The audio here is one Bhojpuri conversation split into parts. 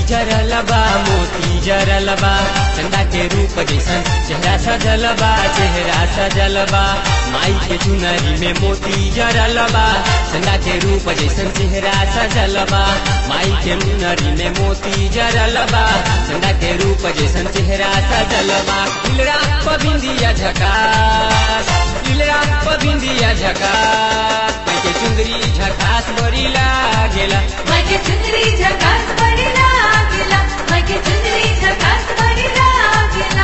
जरल बा मोती जरल बा चंदा के रूप जैसन चेहरा सजल बा चेहरा सजल बा माई के चुनरी में मोती जरल बा चंदा के रूप जैसन चेहरा सजल बा माई के चुनरी में मोती जरल बा चंदा के रूप जैसन चेहरा सजल बा इलरा पबिंदिया झकास इलरा पबिंदिया झकास माई के चुंदरी झकास बड़ी लागेला मायके चुंदरी झकास बड़ी लागेला मायके चुंदरी झकास बड़ी लागेला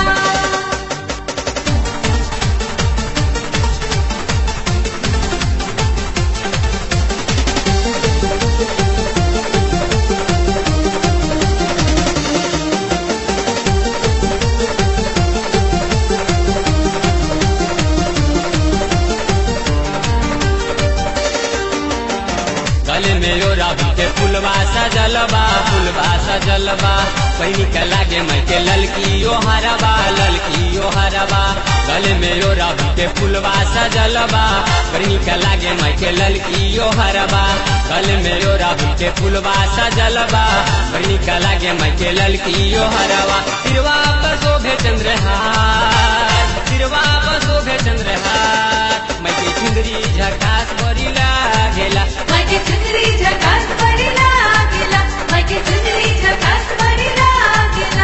गले में यो राहु के फुलवा सजलबा फुलवा सजलबा पैनी के लागे मैं के ललकी यो हरबा ललकी यो हरबा गले में यो राहु के फुलवा सजलबा पैनी के लागे मैं के ललकी यो हरबा गले में यो राहु के फुलवा सजलबा पैनी के लागे मैं के ललकी यो हरबा सिरवा पर शोभे चंद्रहार सिरवा पर शोभे चंद्रहार मैं के चुंदरी झकास बड़ी लागेला मायके चुंदरी झकास बड़ी लागेला मायके चुंदरी झकास बड़ी लागेला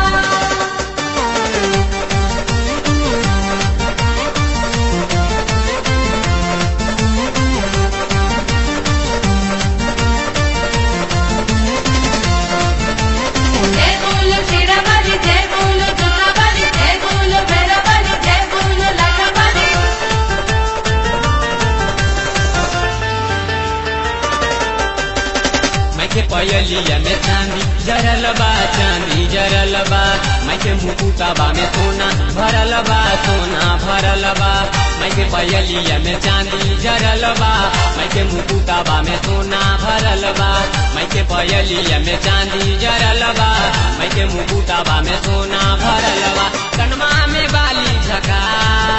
जय बोलो शेरा वाली जय बोलो जोता वाली जय बोलो भैरा वाली जय बोलो लाटा वाली मैं के पयलिया में चांदी जरल बा चांदी जरल बा मैं के मुकुटाबा में सोना भरल बा सोना भरल बा मैं के पयलिया में चांदी जरल बा मैं के मुकुटाबा में सोना भरल बा मैं के पयलिया में चांदी जरल बा मैं के मुकुटाबा में सोना भरल बा कनमा में बाली झका